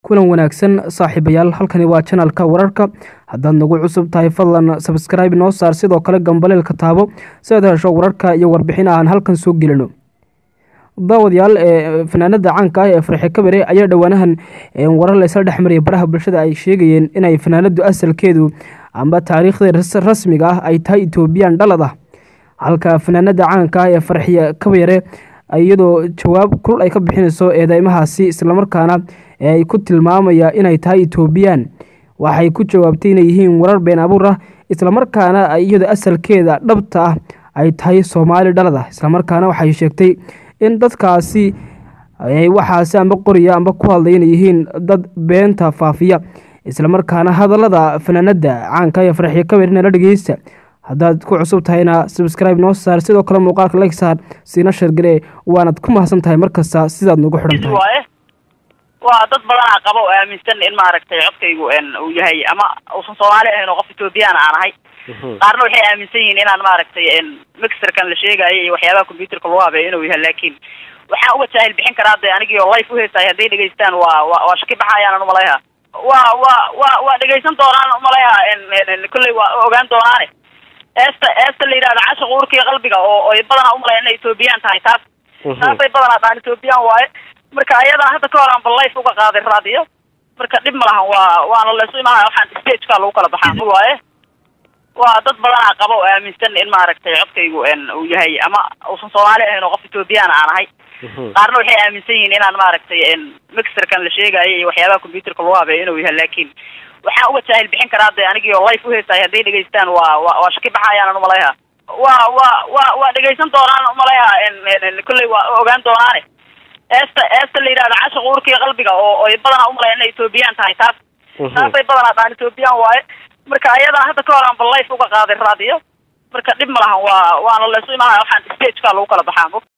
kulan wanaagsan saaxiibayaal halkani waa janalka wararka haddaad nagu cusub tahay fadlan sabskraibe noo saar sidoo kale gambaleelka taabo si aad hesho wararka iyo warbixin aan halkan soo gelino daawadayaal ee fanaanada caanka ah ee farxe kabere ayaa dhowaanahan warar laysla dhexmariyay baraha bulshada ay sheegayeen inay fanaanadu asalkeedu amba taariikhda rasmiga ah ay tahay etoobiyaan dhalad ah halka fanaanada caanka ah ee farxiye kabere iyadoo jawaab kulul ay ka bixinayso eedeymahaasi islamarkaana ay ku tilmaamaya inay tahay etoobiyaan waxay ku jawaabtay inay yihiin warar been abuur ah islamarkaana iyadoo asalkeeda dhabta ah ay tahay soomaali dhalad ah islamarkaana waxay sheegtay in dadkaasi waxaasi amba qoriya amba ku hadlay inay yihiin dad beenta faafiya islamarkaana hadallada fanaanada caanka ee farxiyo kaberina la dhegeysta haddaad ku cusub tahayna sabscribe noo saar sidoo kale muuqaalka like saar siina shargale waanad ku mahadsan tahay markasta sidaad nagu xidhan tahay waa dad badanaa qaba oo aaminsan in maaragtay codkaygu uu yahay ama uusan soomaali ahayn oo qof ethoobiyan aan ahay qaarna waxay aaminsan yihiin inaan maaragtay mixerkan la sheegayo iyo waxyaabaha computerka lagu habeeyo inuu yahay laakiin waxaan uga jaahil bixin karaa de anigii oo life uheesahay hadday dhegeystaan waa wa waa shaki baxayaan umaleha waa wa wa waa dhegeysan doonaan umaleha kolley waa ogaan doonaane eesta eesta la yidhahda casha uurkiiyo qalbiga oo oy badanaa umalaya inay etoobiyaan tahay taas taasay badanaa dhaan etoobiyaan waaye marka ayadana hadda ka hor aan bal life uga qaaday raadiyo marka dhib ma lahan waa waana laysu imaanaya waxaan stageka lagu kala baxaa waaye waa dad badanaa qaba oo aaminsan in maaragtay codkaygu uu yahay ama uusan soomaali ahayn oo qof ethoobiyan aan ahay qaarna waxay aaminsan yihiin inaan maaragtay mixerkan la sheegayo iyo waxyaabaha computerka lagu habeeyo inuu yahay laakiin waxaan uga jaahil bixin karaa de anigii oo life uheesahay hadday dhegeystaan waa wa waa shaki baxayaan umaleha waa wa wa waa dhegeysan doonaan umaleha kolley waa ogaan doonaane eesta eesta la yidhahda casha uurkiiyo qalbiga oo oy badanaa umalaya inay etoobiyaan tahay taas taasay badanaa dhaan etoobiyaan waaye marka ayadana hadda ka hor aan bal life uga qaaday raadiyo marka dhib ma lahan waa waana laysu imaanaya waxaan stageka lagu kala baxaa